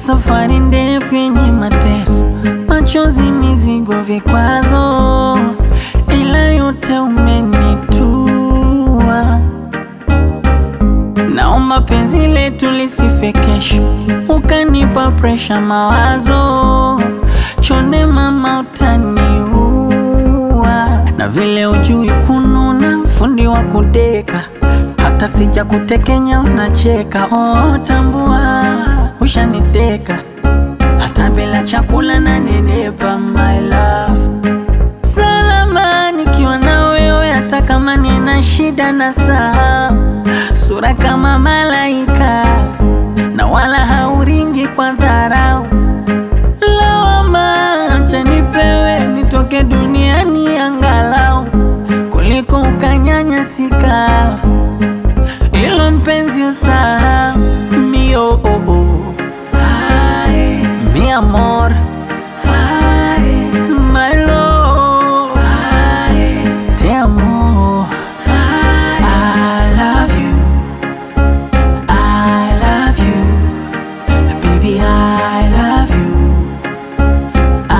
safari ndefu yenye mateso, machozi, mizigo, vikwazo, ila yote umenitua. Naomba penzi letu lisife kesho, ukanipa presha, mawazo chonde, mama utaniua. Na vile ujui kununa, fundi wa kudeka, hata sija kutekenya unacheka. Oh, tambua ushaniteka, hata bila chakula na nenepa, my love salama nikiwa na wewe, hata kama nina shida na saa sura kama malaika, na wala hauringi kwa dharau. Lawama acha nipewe, nitoke duniani angalau kuliko ukanyanyasika. Ilo mpenzi usahau mio oh, oh. Ay, mi amor Ay, my love Ay, te amo I love you I love you baby I love you I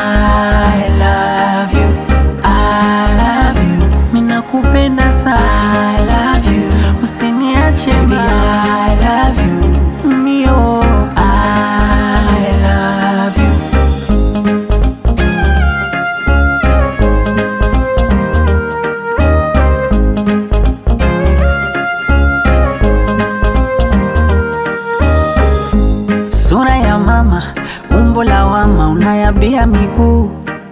love you I love you minakupenda sana I love you usiniache baby I love you mio I love you Sura ya mama, umbo la wama, unayabia miguu,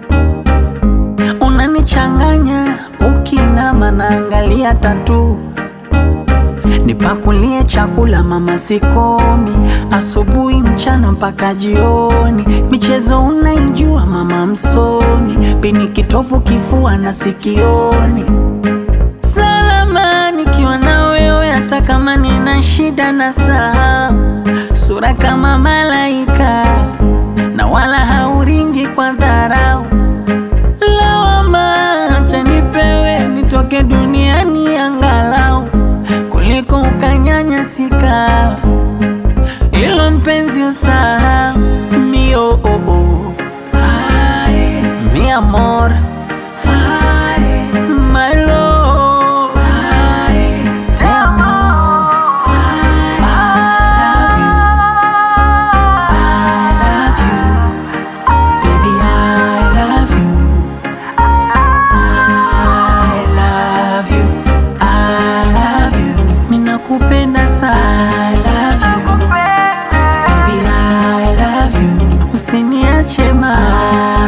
unanichanganya ukinama, naangalia tatu. Nipakulie chakula mama, sikomi, asubuhi, mchana mpaka jioni. Michezo unaijua mama, msomi, pini kitovu, kifua na sikioni salama nikiwa na wewe, hata kama nina shida na saa sura kama malaika, na wala hauringi kwa dharau. Lawama acha nipewe, nitoke duniani angalau kuliko ukanyanyasika. Ilo mpenzi usahau mio oh, oh. Ay, mi amor Ay, my love Ay, te amo I love you baby I love you I love you I love you minakupenda sana I love you baby I love you usiniache ma